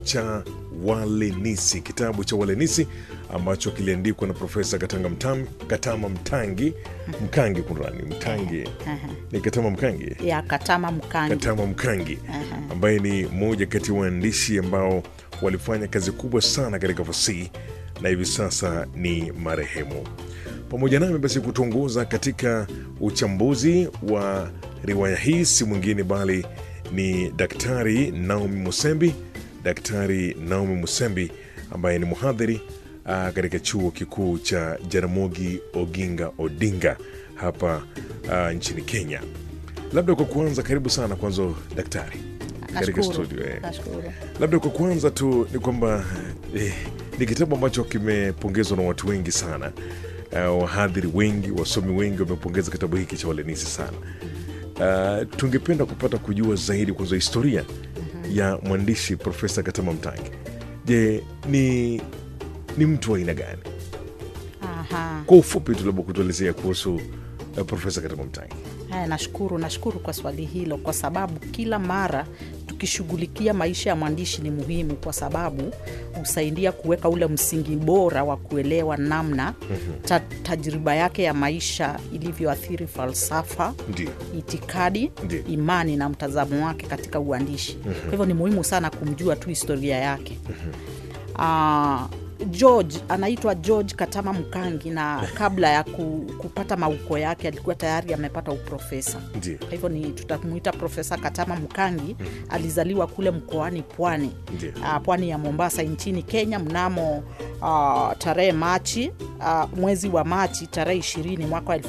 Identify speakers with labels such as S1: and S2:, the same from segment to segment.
S1: cha Walenisi, kitabu cha Walenisi ambacho kiliandikwa na Profesa Katanga Mtam, Katama Mtangi Mkangi, kunrani Mtangi ni Katama Mkangi
S2: ya Katama Mkangi.
S1: Katama Mkangi ambaye ni mmoja kati ya waandishi ambao walifanya kazi kubwa sana katika fasihi na hivi sasa ni marehemu. Pamoja nami basi kutuongoza katika uchambuzi wa riwaya hii si mwingine bali ni Daktari Naomi Musembi. Daktari Naomi Musembi ambaye ni mhadhiri ah, katika chuo kikuu cha Jaramogi Oginga Odinga hapa ah, nchini Kenya. Labda kwa kuanza, karibu sana kwanza daktari katika
S2: Nashukuru.
S1: studio eh.
S2: Nashukuru.
S1: Labda kwa kuanza tu ni kwamba eh, ni kitabu ambacho kimepongezwa na watu wengi sana. Uh, wahadhiri wengi, wasomi wengi wamepongeza kitabu hiki cha Walenisi sana. Uh, tungependa kupata kujua zaidi kwanza historia ya mwandishi Profesa Katama Mtangi. Je, ni ni mtu wa aina gani?
S2: Aha.
S1: Kwa ufupi tu, labda kutuelezea kuhusu uh, Profesa Katama Mtangi.
S2: Haya, nashukuru, nashukuru kwa swali hilo, kwa sababu kila mara tukishughulikia maisha ya mwandishi ni muhimu, kwa sababu husaidia kuweka ule msingi bora wa kuelewa namna ta, tajriba yake ya maisha ilivyoathiri falsafa
S1: Ndio,
S2: itikadi
S1: Ndiyo.
S2: imani na mtazamo wake katika uandishi kwa hivyo ni muhimu sana kumjua tu historia yake Ah, george anaitwa george katama mkangi na kabla ya ku, kupata mauko yake alikuwa tayari amepata uprofesa
S1: ndio,
S2: kwa hivyo ni tutamuita profesa katama mkangi alizaliwa kule mkoani pwani
S1: Ndiyo.
S2: ah, pwani ya mombasa nchini kenya mnamo ah, tarehe machi ah, mwezi wa machi tarehe ishirini mwaka wa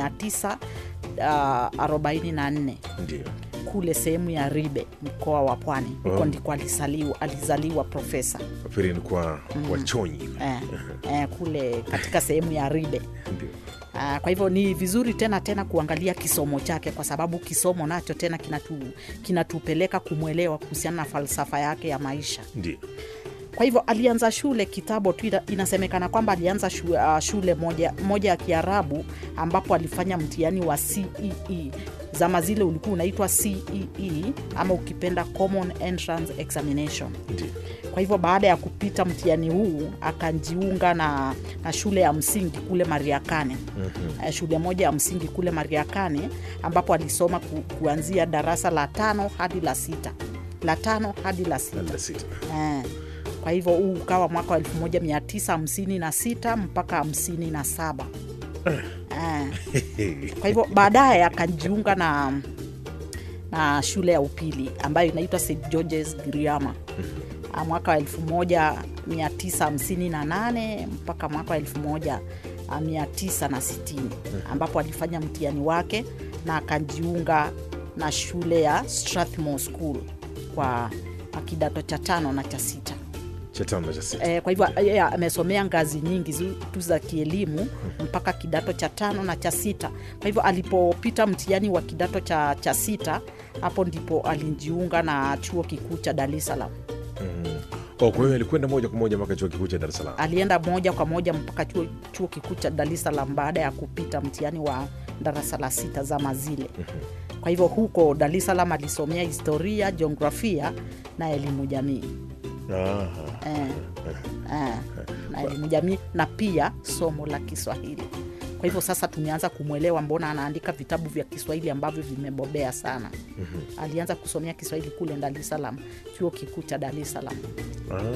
S2: 1944
S1: ndio.
S2: kule sehemu ya ribe mkoa wa pwani huko
S1: Oh.
S2: ndiko alizaliwa, alizaliwa profesa
S1: Nafikiri ni kwa wachonyi.
S2: eh, eh, kule katika sehemu ya ribe
S1: Ndio,
S2: Ah, kwa hivyo ni vizuri tena tena kuangalia kisomo chake kwa sababu kisomo nacho tena kinatu, kinatupeleka kumwelewa kuhusiana na falsafa yake ya maisha
S1: ndio,
S2: kwa hivyo alianza shule kitambo tu ina- inasemekana kwamba alianza shu, uh, shule moja, moja ya kiarabu ambapo alifanya mtihani wa cee zama zile ulikuwa unaitwa cee ama ukipenda common entrance examination
S1: ndio.
S2: kwa hivyo baada ya kupita mtihani huu akajiunga na, na shule ya msingi kule mariakane mm-hmm. shule moja ya msingi kule mariakane ambapo alisoma ku, kuanzia darasa la tano hadi la sita la tano hadi la sita
S1: Labda sita.
S2: Eh, kwa hivyo huu ukawa mwaka wa 1956 mpaka 57 eh. kwa hivyo baadaye akajiunga na na shule ya upili ambayo inaitwa st georges giriama Ah, mwaka wa 1958 mpaka mwaka wa 1960 ambapo alifanya mtihani wake na akajiunga na shule ya strathmore school kwa kwa kidato cha tano na cha sita
S1: Cha tano na cha sita.
S2: e, kwa hivyo yeye amesomea ngazi nyingi zu- tu za kielimu mpaka kidato cha tano na cha sita kwa hivyo alipopita mtihani wa kidato cha, cha sita hapo ndipo alijiunga na chuo kikuu cha dar es salaam
S1: Oh, kwa hiyo alikwenda moja kwa moja mpaka chuo kikuu cha Dar es Salaam.
S2: alienda moja kwa moja mpaka chuo, chuo kikuu cha dar es salaam baada ya kupita mtihani wa darasa la sita zama zile kwa hivyo huko dar es salaam alisomea historia jiografia na elimu jamii
S1: Aha.
S2: eh, eh, na elimu jamii na pia somo la Kiswahili. Kwa hivyo sasa tumeanza kumwelewa mbona anaandika vitabu vya Kiswahili ambavyo vimebobea sana. Alianza kusomea Kiswahili kule Dar es Salaam, chuo kikuu cha Dar es Salaam.
S1: Ah.